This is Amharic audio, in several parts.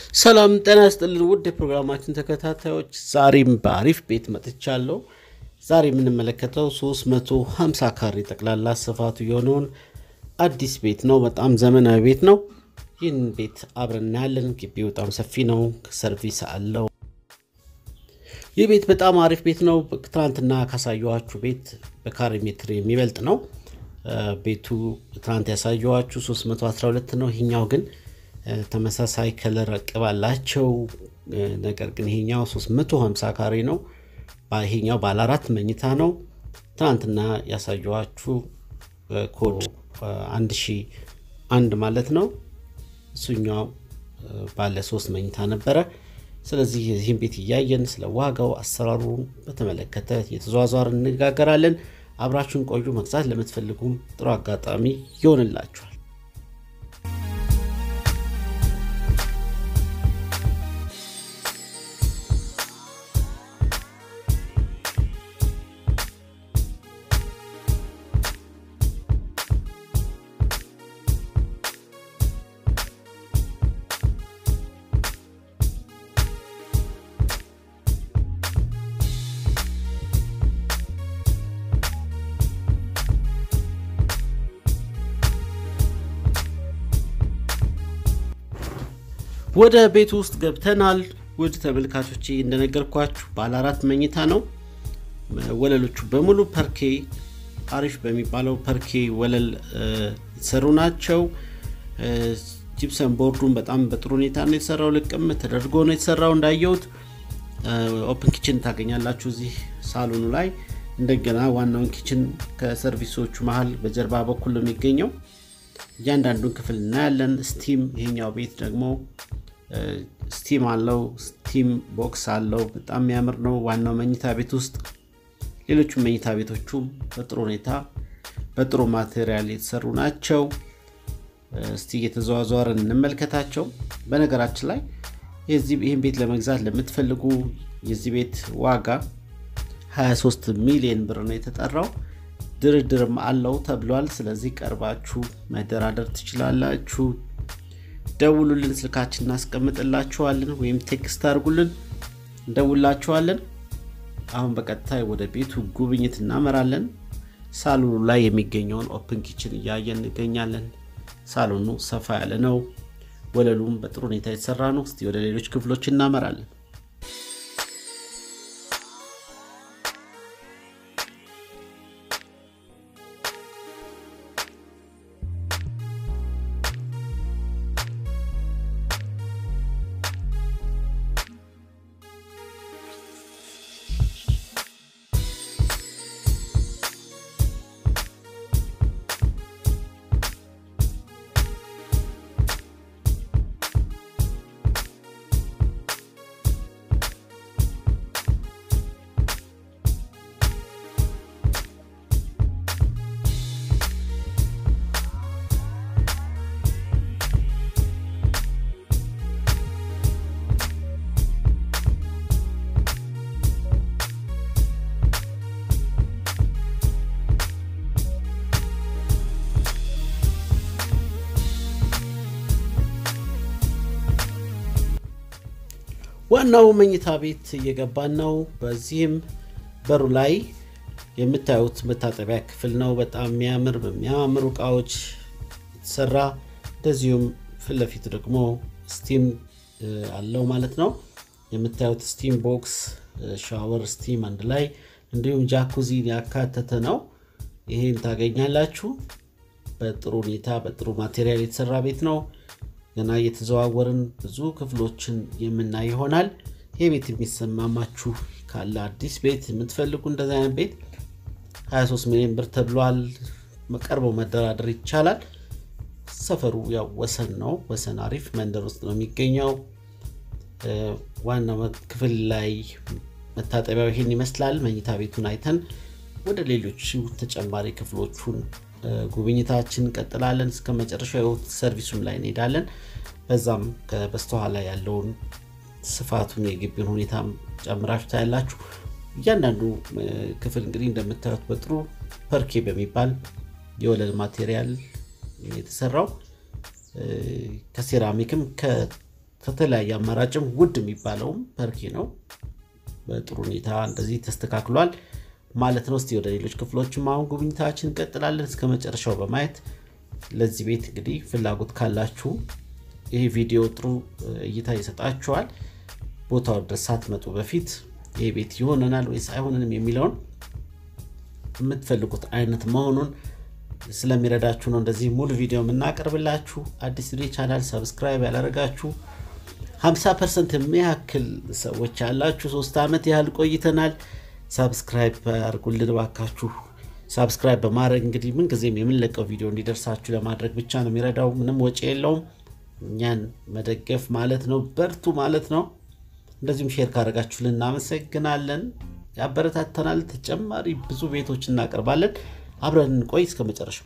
ሰላም ጤና ይስጥልን ውድ የፕሮግራማችን ተከታታዮች፣ ዛሬም በአሪፍ ቤት መጥቻለሁ። ዛሬ የምንመለከተው 350 ካሬ ጠቅላላ ስፋቱ የሆነውን አዲስ ቤት ነው። በጣም ዘመናዊ ቤት ነው። ይህን ቤት አብረን እናያለን። ግቢው በጣም ሰፊ ነው። ሰርቪስ አለው። ይህ ቤት በጣም አሪፍ ቤት ነው። ትናንትና ካሳየኋችሁ ቤት በካሬ ሜትር የሚበልጥ ነው። ቤቱ ትናንት ያሳየኋችሁ 312 ነው። ይሄኛው ግን ተመሳሳይ ከለር ቅብ አላቸው። ነገር ግን ይሄኛው 350 ካሬ ነው። ይሄኛው ባለ አራት መኝታ ነው። ትናንትና ያሳየኋችሁ ኮድ 1001 ማለት ነው። እሱኛው ባለ ሶስት መኝታ ነበረ። ስለዚህ የዚህም ቤት እያየን ስለ ዋጋው አሰራሩን በተመለከተ የተዘዋዘር እንነጋገራለን። አብራችሁን ቆዩ። መግዛት ለምትፈልጉም ጥሩ አጋጣሚ ይሆንላችኋል። ወደ ቤቱ ውስጥ ገብተናል። ውድ ተመልካቾች እንደነገርኳችሁ ባለ አራት መኝታ ነው። ወለሎቹ በሙሉ ፐርኬ አሪፍ በሚባለው ፐርኬ ወለል የተሰሩ ናቸው። ጂፕሰን ቦርዱን በጣም በጥሩ ሁኔታ ነው የተሰራው። ልቅም ተደርጎ ነው የተሰራው። እንዳየሁት ኦፕን ኪችን ታገኛላችሁ እዚህ ሳሎኑ ላይ። እንደገና ዋናውን ኪችን ከሰርቪሶቹ መሀል በጀርባ በኩል ነው የሚገኘው። እያንዳንዱን ክፍል እናያለን። ስቲም ይሄኛው ቤት ደግሞ ስቲም አለው። ስቲም ቦክስ አለው። በጣም የሚያምር ነው። ዋናው መኝታ ቤት ውስጥ ሌሎቹም መኝታ ቤቶቹም በጥሩ ሁኔታ በጥሩ ማቴሪያል የተሰሩ ናቸው። እስቲ እየተዘዋዘዋርን እንመልከታቸው። በነገራችን ላይ ይህን ቤት ለመግዛት ለምትፈልጉ የዚህ ቤት ዋጋ 23 ሚሊዮን ብር ነው የተጠራው። ድርድርም አለው ተብሏል። ስለዚህ ቀርባችሁ መደራደር ትችላላችሁ። ደውሉልን፣ ስልካችን እናስቀምጥላችኋለን፣ ወይም ቴክስት አድርጉልን፣ እንደውላችኋለን። አሁን በቀጥታ ወደ ቤቱ ጉብኝት እናመራለን። ሳሎኑ ላይ የሚገኘውን ኦፕን ኪችን እያየን እንገኛለን። ሳሎኑ ሰፋ ያለ ነው። ወለሉም በጥሩ ሁኔታ የተሰራ ነው። እስቲ ወደ ሌሎች ክፍሎች እናመራለን። ዋናው መኝታ ቤት እየገባን ነው። በዚህም በሩ ላይ የምታዩት መታጠቢያ ክፍል ነው። በጣም የሚያምር በሚያማምሩ እቃዎች የተሰራ እንደዚሁም ፊት ለፊት ደግሞ ስቲም አለው ማለት ነው። የምታዩት ስቲም ቦክስ፣ ሻወር፣ ስቲም አንድ ላይ እንዲሁም ጃኩዚን ያካተተ ነው። ይሄን ታገኛላችሁ። በጥሩ ሁኔታ በጥሩ ማቴሪያል የተሰራ ቤት ነው። ገና እየተዘዋወርን ብዙ ክፍሎችን የምናይ ይሆናል። ይህ ቤት የሚሰማማችሁ ካለ አዲስ ቤት የምትፈልጉ እንደዚህ አይነት ቤት 23 ሚሊዮን ብር ተብሏል። ቀርበው መደራደር ይቻላል። ሰፈሩ ያው ወሰን ነው። ወሰን አሪፍ መንደር ውስጥ ነው የሚገኘው። ዋናው ክፍል ላይ መታጠቢያው ይሄን ይመስላል። መኝታ ቤቱን አይተን ወደ ሌሎች ተጨማሪ ክፍሎቹን ጉብኝታችን እንቀጥላለን። እስከ መጨረሻው ሰርቪሱም ላይ እንሄዳለን። በዛም በስተኋላ ያለውን ስፋቱን የግቢውን ሁኔታ ጨምራችሁ ታያላችሁ። እያንዳንዱ ክፍል እንግዲህ እንደምታዩት በጥሩ ፐርኬ በሚባል የወለል ማቴሪያል የተሰራው ከሴራሚክም ከተለያየ አማራጭም ውድ የሚባለውም ፐርኬ ነው። በጥሩ ሁኔታ እንደዚህ ተስተካክሏል ማለት ነው። እስቲ ወደ ሌሎች ክፍሎችም አሁን ጉብኝታችን እንቀጥላለን እስከ መጨረሻው በማየት ለዚህ ቤት እንግዲህ ፍላጎት ካላችሁ ይህ ቪዲዮ ጥሩ እይታ ይሰጣችኋል። ቦታው ድረስ ሳትመጡ በፊት ይህ ቤት ይሆነናል ወይስ አይሆንንም የሚለውን የምትፈልጉት አይነት መሆኑን ስለሚረዳችሁ ነው እንደዚህ ሙሉ ቪዲዮ የምናቀርብላችሁ። አዲስ ቪዲዮ ቻናል ሰብስክራይብ ያላደረጋችሁ 50 ፐርሰንት የሚያክል ሰዎች ያላችሁ ሶስት ዓመት ያህል ቆይተናል። ሳብስክራይብ አድርጉልን ባካችሁ። ሳብስክራይብ በማድረግ እንግዲህ ምንጊዜም የምንለቀው ቪዲዮ እንዲደርሳችሁ ለማድረግ ብቻ ነው የሚረዳው። ምንም ወጪ የለውም። እኛን መደገፍ ማለት ነው። በርቱ ማለት ነው። እንደዚሁም ሼር ካደረጋችሁልን እናመሰግናለን። ያበረታተናል። ተጨማሪ ብዙ ቤቶች እናቀርባለን። አብረን እንቆይ እስከ መጨረሻው።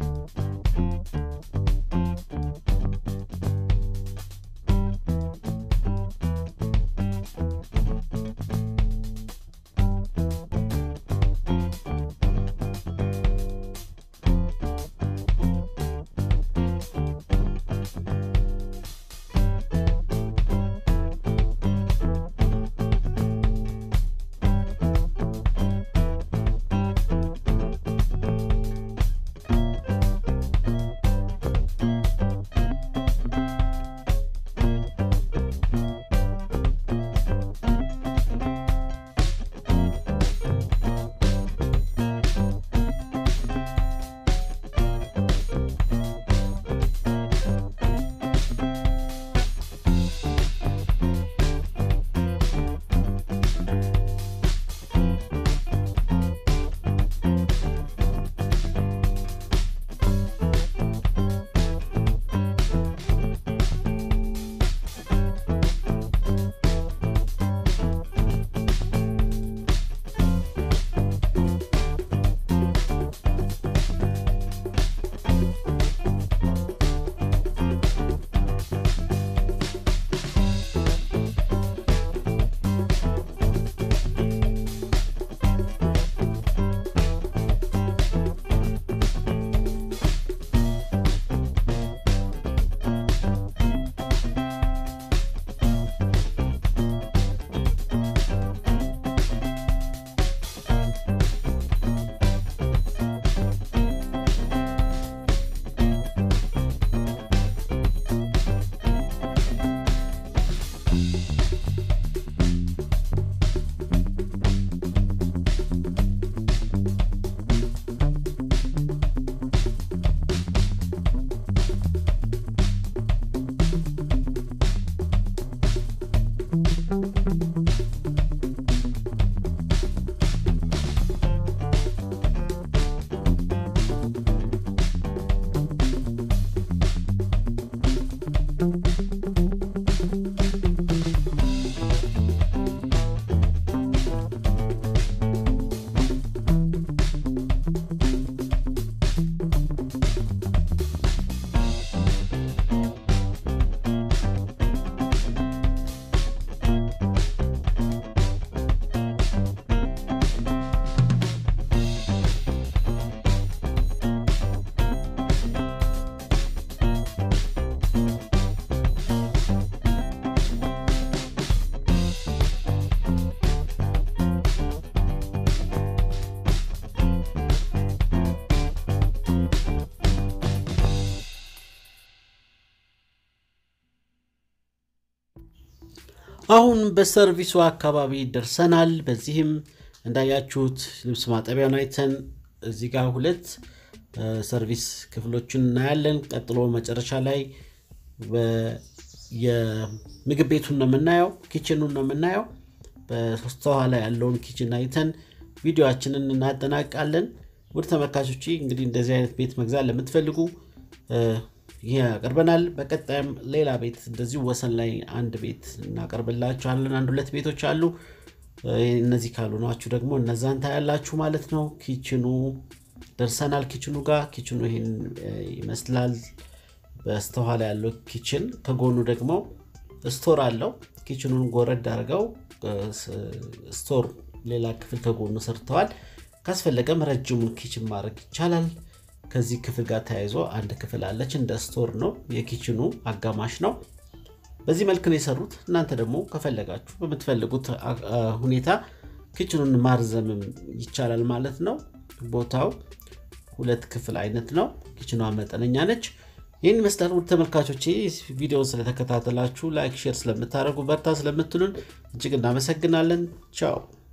አሁን በሰርቪሱ አካባቢ ደርሰናል። በዚህም እንዳያችሁት ልብስ ማጠቢያውን አይተን እዚህ ጋር ሁለት ሰርቪስ ክፍሎችን እናያለን። ቀጥሎ መጨረሻ ላይ የምግብ ቤቱን ነው የምናየው፣ ኪችኑን ነው የምናየው። በስተኋላ ያለውን ኪችን አይተን ቪዲዮችንን እናጠናቃለን። ውድ ተመልካቾች እንግዲህ እንደዚህ አይነት ቤት መግዛት ለምትፈልጉ ይህ ያቀርበናል። በቀጣይም ሌላ ቤት እንደዚሁ ወሰን ላይ አንድ ቤት እናቀርብላችኋለን። አንድ ሁለት ቤቶች አሉ። እነዚህ ካሉ ናችሁ ደግሞ እነዛን ታያላችሁ ማለት ነው። ኪችኑ ደርሰናል። ኪችኑ ጋር ኪችኑ ይህን ይመስላል። በስተኋላ ያለው ኪችን ከጎኑ ደግሞ ስቶር አለው። ኪችኑን ጎረድ አድርገው ስቶር ሌላ ክፍል ከጎኑ ሰርተዋል። ካስፈለገም ረጅሙን ኪችን ማድረግ ይቻላል። ከዚህ ክፍል ጋር ተያይዞ አንድ ክፍል አለች። እንደ ስቶር ነው። የኪችኑ አጋማሽ ነው። በዚህ መልክ ነው የሰሩት። እናንተ ደግሞ ከፈለጋችሁ በምትፈልጉት ሁኔታ ኪችኑን ማርዘምም ይቻላል ማለት ነው። ቦታው ሁለት ክፍል አይነት ነው። ኪችኗ መጠነኛ ነች። ይህን ይመስላል። ውድ ተመልካቾቼ ቪዲዮውን ስለተከታተላችሁ ላይክ፣ ሼር ስለምታደርጉ በርታ ስለምትሉን እጅግ እናመሰግናለን። ቻው